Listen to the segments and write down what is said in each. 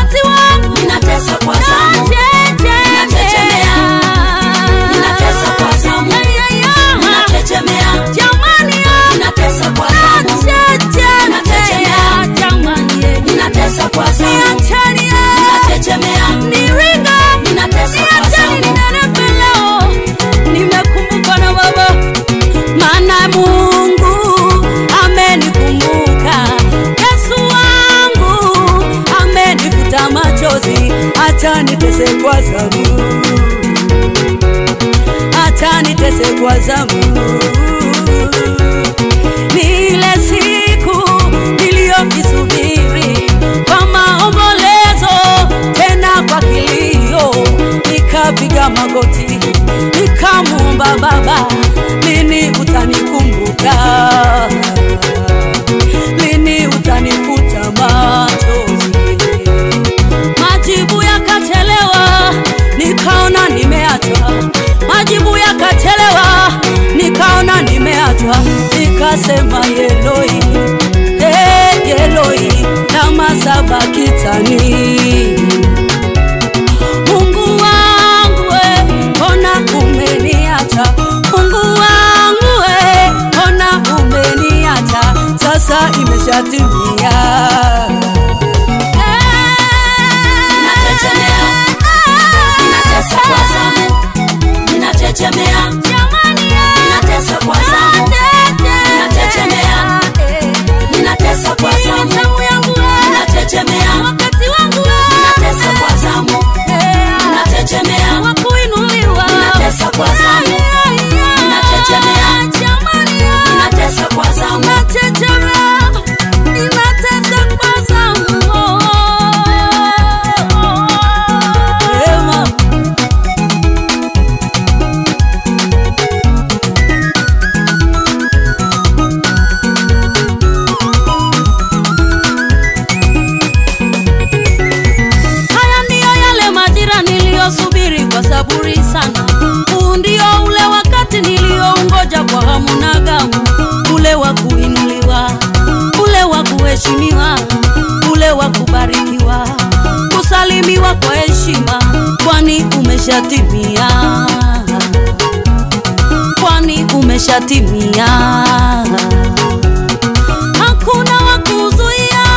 wakati wangu ninatesa kwa zamu nachechemea ninatesa kwa zamu ninachechemea ninatesa kwa zamu nachechemea jamani ninatesa kwa zamu niacheni ninachechemea niringa ninatesa kwa niacheni zamu ninenepe leo nimekumbuka na baba maana mungu amenikumbuka yesu wangu amenifuta machozi acha nitese kwa zamu acha nitese kwa zamu ni ile siku niliyokisubiri kwa maombolezo tena kwa kilio nikapiga magoti nikamwomba baba lini utanikumbuka lini utanifuta machozi majibu yakachelewa nikaona nimeachwa majibu yakachelewa nikaona nimeachwa nikasema yeloi hey, yeloi lama sabakitani mungu wangu we mbona umeniacha mungu wangu we mbona umeniacha sasa imeshatimia Ninachechemea. ninatesa kwa zamu ninachechemea ninatesa kwa zamu ninachechemea ninatesa kwa zamu ninachechemea ninatesa kwa zamu ninachechemea ninatesa kwa zamu ninachechemea ninatesa kwa zamu Ema. Haya ndiyo yale majira niliyosubiri kwa saburi sana. Huu ndio ule wakati niliyoungoja kwa hamu na gamu, ule wa kuinuliwa, ule wa kuheshimiwa, ule wa kubarikiwa, kusalimiwa kwa heshima, kwani umeshatimia, kwani umeshatimia hakuna wa kuzuia,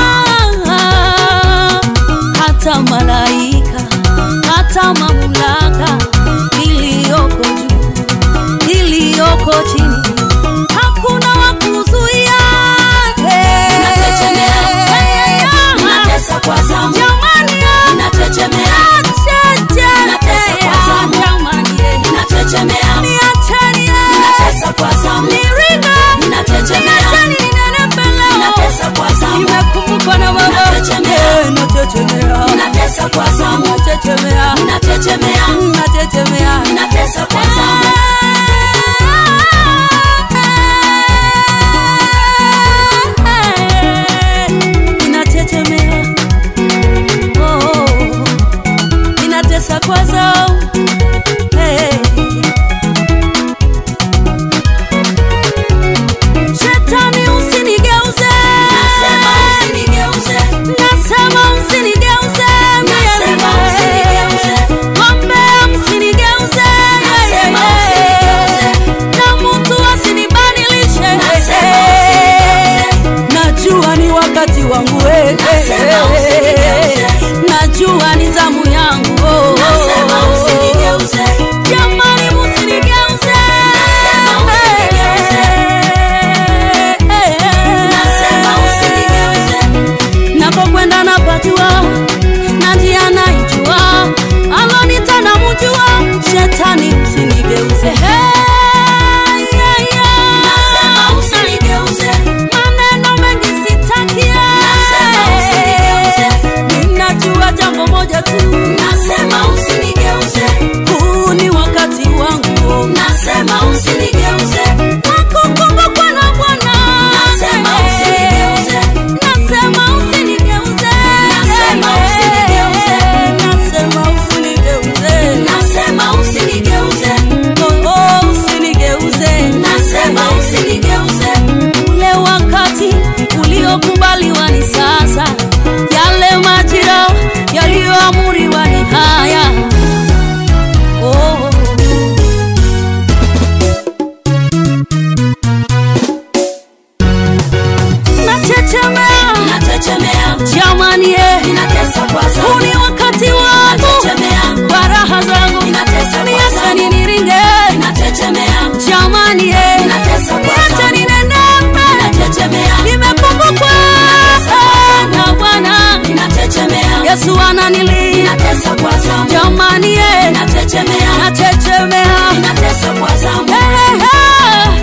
hata malaika, hata mamlaka iliyoko juu, iliyoko chini, hakuna wa kuzuia. Ninachechemea. ninatesa kwa zamu Jamani, ninachechemea Ninatesa kwa zamu. jamani, ninachechemea niacheni, ninatesa kwa zamu niringa, ninachechemea niacheni ninenepe leo. ninatesa kwa zamu Nimekumbukwa na baba. Nachechemea. Eh, nachechemea. ninatesa kwa zamu Nachechemea. ninachechemea Nachechemea. ninatesa kwa zamu Ninachechemea. Oh, ninatesa kwa zamu. Hey. Shetani usinigeuze. nasema usinigeuze Nasema usinigeuze. Nasema usinigeuze. Gombea msinigeuze. Nasema usinigeuze. Na mtu asinibadilishe. Nasema usinigeuze. Najua ni wakati wangu eh. Nasema usinigeuze. Najua ni zamu yangu oh. nasema usinigeuze Jamani msinigeuze. Nasema usinigeuze. nasema usinigeuze napokwenda napajua na njia naijua alonita na mjua shetani msinigeuze Hey, yeah, yeah. nasema usinigeuze maneno mengi sitakia Nasema usinigeuze. ninajua jambo moja tu nasema usinigeuze huu ni wakati wangu nasema usinigeuze nakukumbukwa na bwana Nasema usinigeuze. nasema usinigeuze Nasema usinigeuze. nasema usinigeuze nasema usinigeuze Oh, oh, usinigeuze nasema usinigeuze ule wakati uliokubaliwa ni sasa yale majira unanilia Ninatesa kwa zamu. jamani, eh, Ninachechemea. nachechemea Ninatesa kwa zamu. Eh, eh, eh.